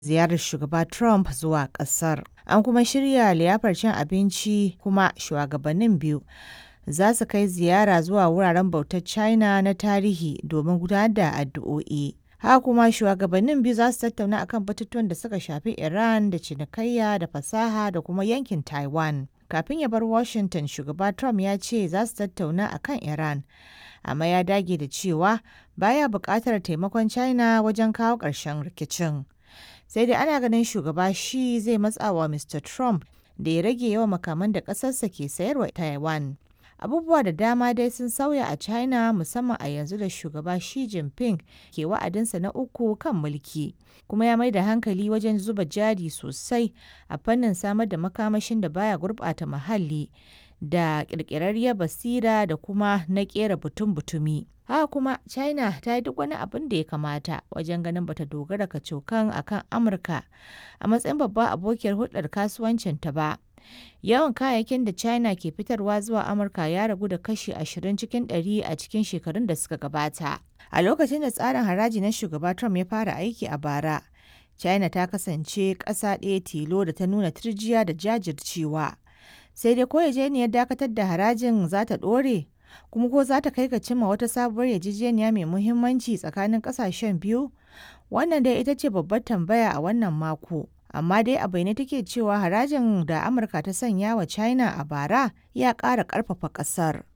ziyarar shugaba Trump zuwa ƙasar. An kuma shirya liyafar cin abinci kuma shugabannin biyu za su kai ziyara zuwa wuraren bautar China na tarihi domin gudanar da addu'o'i. Haka kuma shugabannin biyu za su tattauna akan batutuwan da suka shafi Iran da cinikayya da fasaha da kuma yankin Taiwan. Kafin ya bar Washington, shugaba Trump ya ce za su tattauna akan Iran, amma ya dage da cewa baya buƙatar taimakon China wajen kawo ƙarshen rikicin. Sai dai ana ganin shugaba Xi zai matsa wa Mr. Trump da ya rage yawan makaman da ƙasarsa ke sayarwa Taiwan. Abubuwa da dama dai sun sauya a China musamman a yanzu da shugaba Xi Jinping ke wa'adinsa na uku kan mulki, kuma ya mai da hankali wajen zuba jari sosai a fannin samar da makamashin da baya gurɓata muhalli da ƙirƙirarriyar basira da kuma na ƙera butun-butumi. Haka kuma China ta yi duk wani abin da ya kamata wajen ganin bata dogara kacokan akan Amurka a matsayin babbar abokiyar hulɗar kasuwancinta ba. Yawan kayayyakin da China ke fitarwa zuwa Amurka ya ragu da kashi 20 cikin ɗari a cikin shekarun da suka gabata. A lokacin da tsarin haraji na shugaba Trump ya fara aiki a bara, China ta kasance ƙasa ɗaya tilo da ta nuna turjiya da jajircewa. Sai dai ko yarjejeniyar dakatar da harajin za ta ɗore, kuma ko za ta kai ga cimma wata sabuwar yarjejeniya mai muhimmanci tsakanin ƙasashen biyu? Wannan dai ita ce babbar tambaya a wannan mako. amma dai a bayyane take cewa harajin da amurka ta sanya wa china a bara ya ƙara ƙarfafa ƙasar